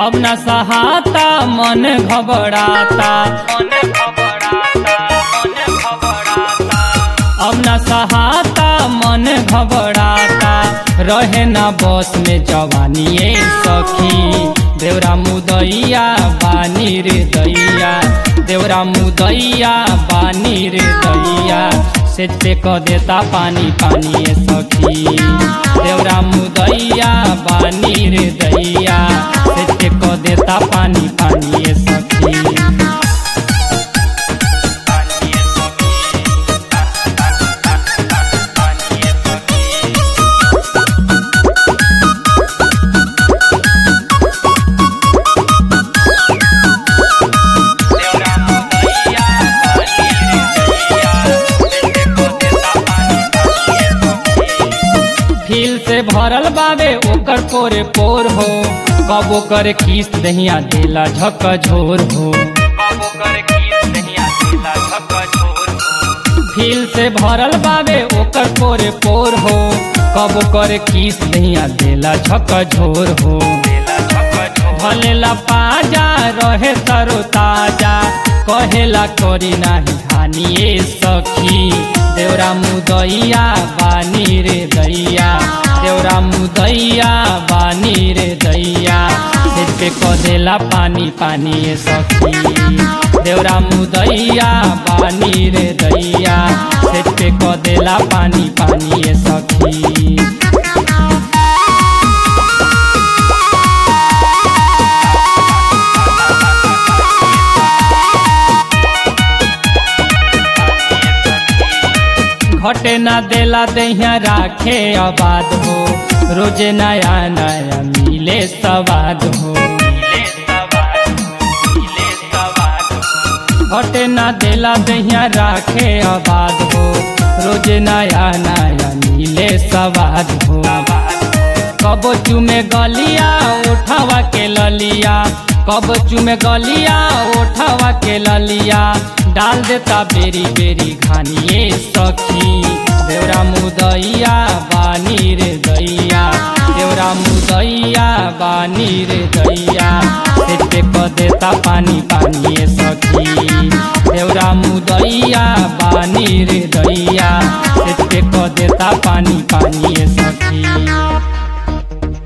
अब न सहाता मन घबराता मन घबराता मन घबराता अब न सहाता मन घबराता रहे ना बस में जवानी ए सखी देवरा मुदैया बानी रे दैया देवरा मुदैया बानी रे दैया से पे क देता पानी पानी ए सखी देवरा मुदैया बानी रे दैया से पे क देता पानी पानी ए सखी फील से भरल बावे ओकर पोरे पोर हो कबो करे किस दहिया देला झक झोर हो कबो करे किस दहिया देला झक झोर हो फील से भरल बावे ओकर पोरे पोर हो कबो करे किस दहिया देला झक झोर हो देला झक झोर भलेला पाजा रहे तरो ताजा कहेला करी नाही हानि ए सखी देवरा मुदैया बानी रे दैया देवरा मुदैया बानी रे दैया सिर पे कदेला पानी पानी ए सखी देवरा मुदैया बानी रे दैया सिर पे कदेला पानी पानी ए सखी घटे ना देला दहिया राखे आबाद हो रोजे नया नया मिले सवाद हो घटे ना देला दहिया राखे आबाद हो रोजे नया नया मिले सवाद हो कबो चुमे गलिया उठावा के ललिया कब चुमे गलिया उठावा के ललिया डाल देता बेरी बेरी खानिए सखी देवरा मुदैया बानी रे दैया देवरा मुदैया बानी रे दैया सिर पे क देता पानी पानी ए सखी देवरा मुदैया बानी रे दैया सिर पे क देता पानी पानी ए सखी